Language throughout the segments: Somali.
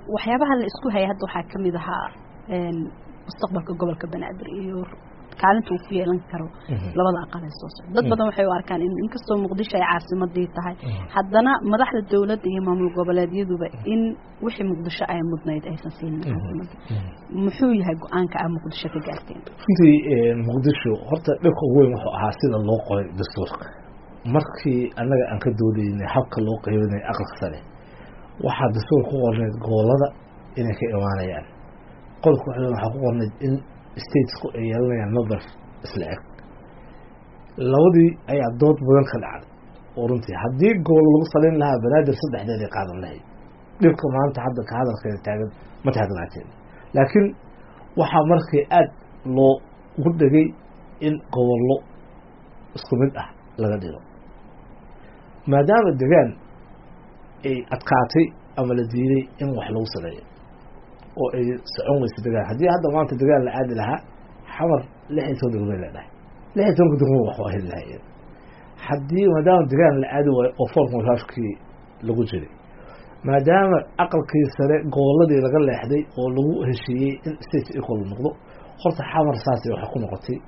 waxyaabaha la isku hayay hadda waxaa kamid ahaa mustaqbalka gobolka banaadir iyo kaalinta uu ku yeelan karo labada aqal ee soo socda dad badan waxay u arkaan in inkastoo muqdisho ay caasimadii tahay haddana madaxda dowladda iyo maamul goboleedyaduba in wixii muqdisho ay mudnayd aysan siinin caasimada muxuu yahay go-aanka a muqdisho ka gaarteen runtii muqdisho horta dhibka ugu weyn wuxuu ahaa sida loo qoray dastuurka markii annaga aan ka doodaynay habka loo qeybinay aqalka sare waxaa dastuur ku qornayd gobolada inay ka imaanayaan qodobka waxaa waxaa ku qornayd in statesku ay yeelanayaan number isla eg labadii ayaa dood badan ka dhacday oo runtii haddii gobol lagu salayn lahaa banaadir saddexdeeday qaadan lahayd dhibka maanta hadda ka hadalkeeda taagan ma taagnaateen laakiin waxaa markii aada loo ugu dhegay in gobollo isku mid ah laga dhigo maadaama degaan ay adkaatay ama la diiday in wax lagu sameeyo oo ay socon weysa degaan haddii hadda maanta degaan la aadi lahaa xamar lix iyo toban degmay leedhahay lix iyo tobanka degmo wax waa heli lahayeen haddii maadaama degaan la aadi waayo oo formulafkii lagu jiray maadaama aqalkii sare goboladii laga leexday oo lagu heshiiyey in state equal noqdo horta xamar saasay waxay ku noqotay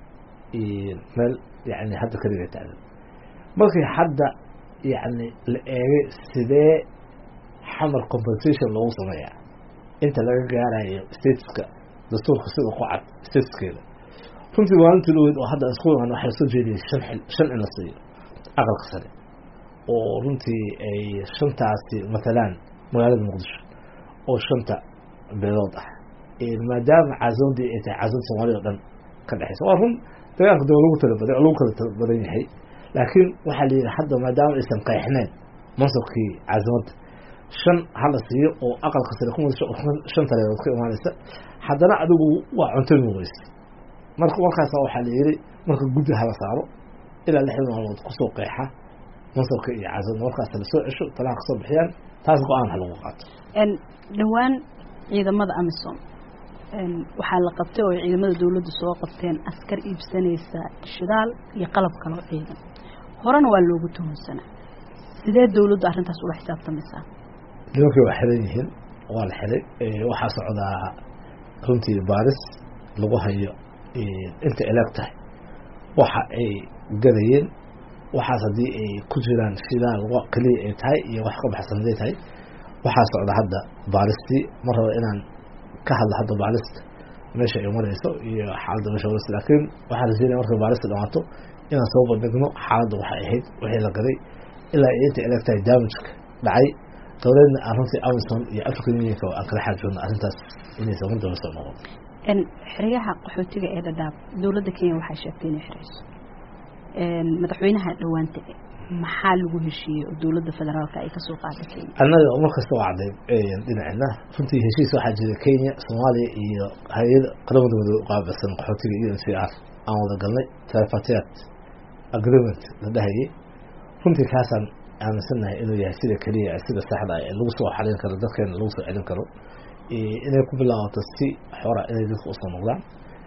meel yani hadda kaliga taagan markii hadda yani la eegay sidee xamar compensation loogu sameeyaa inta laga gaarayo stateska dastuurka sida ku cad stateskeeda runtii maalintii dhaweyd oo hadda isku imaan waxaa lasoo jeediyay shan xil shan in la siiyo aqalka sare oo runtii ay shantaasi matalaan magaalada muqdisho oo shanta beelood ah maadaama caasimadii ay tahay caasimada soomaalida o dhan ka dhexeysa waa run dagaalka daba lagu tala badan lagu kala tala badan yahay laakiin waxaa la yidhi hadda maadaama aysan qeexneen mansabkii caasimadda shan hala siiyo oo aqalka sare ku muqdisho shan taleedood ka imaanaysa haddana adigu waa cuntami weyse marka markaasa waxaa la yidhi marka guddi hala saaro ilaa lixdan maalmood kusoo qeexa mansabka iyo caasimada markaas lasoo cesho talaha kasoo bixiyaan taas go-aan ha lagu qaato dhowaan ciidamada amisom waxaa la qabtay oo ciidamada dowladda soo qabteen askar iibsanaysa shidaal iyo qalab kaloo ciidan horena waa loogu tuhunsanaa sidee dowladdu arrintaas ula xisaabtamaysaa nimankii waa xiran yihiin waa la xiray waxaa socdaa runtii baaris lagu hayo inta eleg tahay waxa ay gadayeen waxaas haddii ay ku jiraan shidaal keliya ay tahay iyo wax ka baxsan haday tahay waxaa socda hadda baaristii ma raba inaan ka hadla hadda baarista meesha ay marayso iyo xaaladda meesha marayso laakiin waxaa la siinaya markay baarista dhamaato inaan soo bandhigno xaaladda waxay ahayd wixii la gaday ilaa ay inta eleg tahay damageka dhacay dowladna aan runtii amison iyo african unionka aan kala xaajoodno arrintaas inaysan mar daba soo noqon xeryaha qaxootiga ee dhadhaab dowladda kenya waxay sheegtay inay xirayso madaxweynaha dhawaanta maxaa lagu heshiiyey oo dowladda federaalka ay kasoo qaaday kenya annaga mar kasta waa cadday dhinacina runtii heshiis waxaa jira kenya soomaaliya iyo hay-ada qaramada madoobe uqaabilsan qaxootiga iyo n c r aan wada galnay tripartite agreement la dhahayay runtii kaasaan aaminsannahay inuu yahay sida keliya sida saxda ee lagu soo xarin karo dadkeena lagu soo celin karo inay ku bilaabato si xora inay dadka usoo noqdaan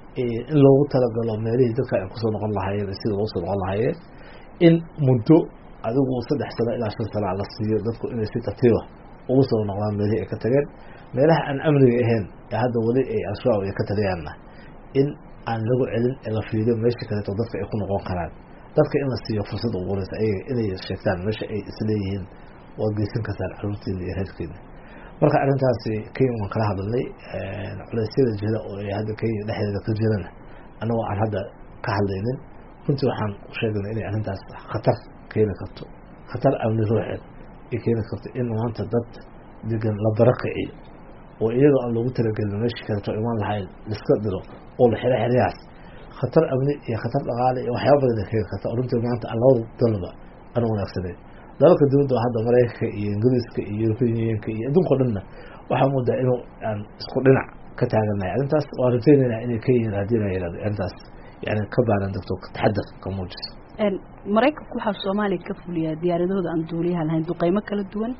in loogu talagalo meelihii dadka ay kusoo noqon lahaayeen sida loo soo noqon lahaayeen in muddo adigu saddex sano ilaa shan sana la siiyo dadku inay si tartiiba ugu soo noqdaan meelihii ay ka tageen meelaha aan amniga ahayn ee hadda weli ay al-shabaab ay ka taliyaanna in aan lagu celin ee la fiiriyo meesha kaleeto dadka ay ku noqon karaan dadka in la siiyo fursad ugu horeysa ayaga inay sheegtaan meesha ay isleeyihiin waad geysan kartaan caruurtiina iyo reerkiina marka arrintaasi kenya waan kala hadalnay culeysyada jira oo ay hadda kenya dhexdeeda ka jirana annagoo aan hadda ka hadlaynin runtii waxaan u sheegnay inay arrintaas khatar keeni karto khatar amni ruuxeed ay keeni karto in maanta dad degan la barakiciyo oo iyadoo aan loogu talagelin meeshii kaleeto imaan lahayn liska diro oo la xiro xeryahaas khatar amni iyo khatar dhaqaale iyo waxyaaba badan ay keeni karta oo runtii maanta aan labada dalba aan wanaagsaneyn dalalka dowladda hadda maraykanka iyo ingiriiska iyo european unionka iyo adduunka o dhanna waxaa moodaa inuu aan isku dhinac ka taaganahay arrintaas waan rajaynayna inay ka yihiin haddii la yihahdo arrintaas yani ka baaran degto taxadar ka muujiso maraykanku waxaa soomaaliya ka fuliyaa diyaaradahooda aan duuliyaha lahayn duqeymo kala duwan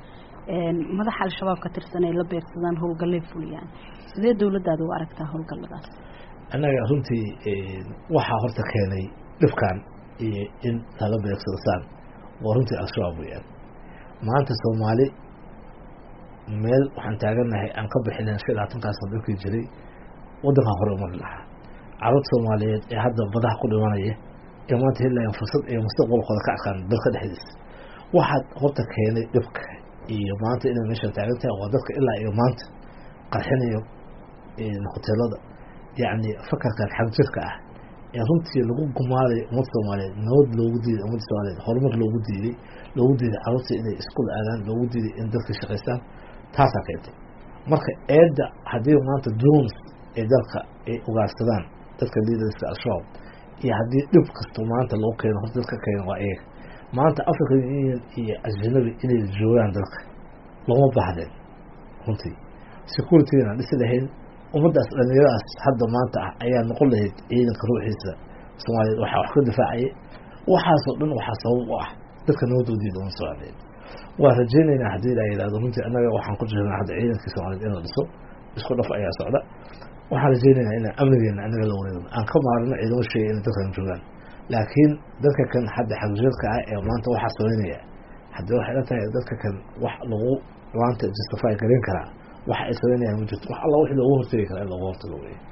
madaxa al-shabaab ka tirsan ay la beegsadaan howlgallay fuliyaan sidee dowladdaada u aragtaa howlgalladaas annaga runtii waxaa horta keenay dhibkan iyo in lala beegsado saan waa runtii al-shabaab weyaan maanta soomaali meel waxaan taaganahay aan ka bixinen shan labaatankaas dalkii jiray wadankan hore umari lahaa carruurta soomaaliyeed ee hadda badaha ku dhimanaya ee maanta helayan fursad ay mustaqbalkooda ka arkaan dalka dhexdiisa waxaad horta keenay dhibka iyo maanta inay meesha taagan tahay waa dadka ilaa iyo maanta qarxinayo hoteelada yacni fakarkan xagjirka ah ee runtii lagu gumaadayo ummadda soomaaliyeed nabad loogu diiday ummadda soomaaliyeed horumar loogu diiday loogu diiday carruurta inay iskuul aadaan loogu diiday in dadka shaqaystaan taasaa keentay marka eedda haddii maanta drones ee dalka ay ugaarsadaan dadka liidarska al-shabaab iyo haddii dhib kasto maanta loo keeno horta dadka keeno waa iyaga maanta african union iyo ajanabi inay joogaan dalka looma baahdeen runtii securitygan dhisi lahayn ummaddaas dhalinyaradaas hadda maanta ah ayaa noqon lahayd ciidanka ruuxiisa soomaaliyeed waxaa wax ka difaacaya waxaasoo dhan waxaa sabab u ah dadka nabadoodiida uma socdeen waan rajeynaynaa haddii la yidhahdo runtii annaga waxaan ku jirnaa hadda ciidankii soomaaliyeed in la dhiso isku dhaf ayaa socda waxaan rajeynaynaa inaan amnigeena annaga la wareegno aan ka maarno ciidamo sheegay inay dadkan joogaan laakiin dadka kan hadda xagjirka ah ee maanta waxaa sameynaya haddii waxay la tahay dadka kan wax lagu maanta justify garin karaa waxa ay sameynayaan ma jirto wax alla wixii loogu hortegi karaa in loogu hortago wey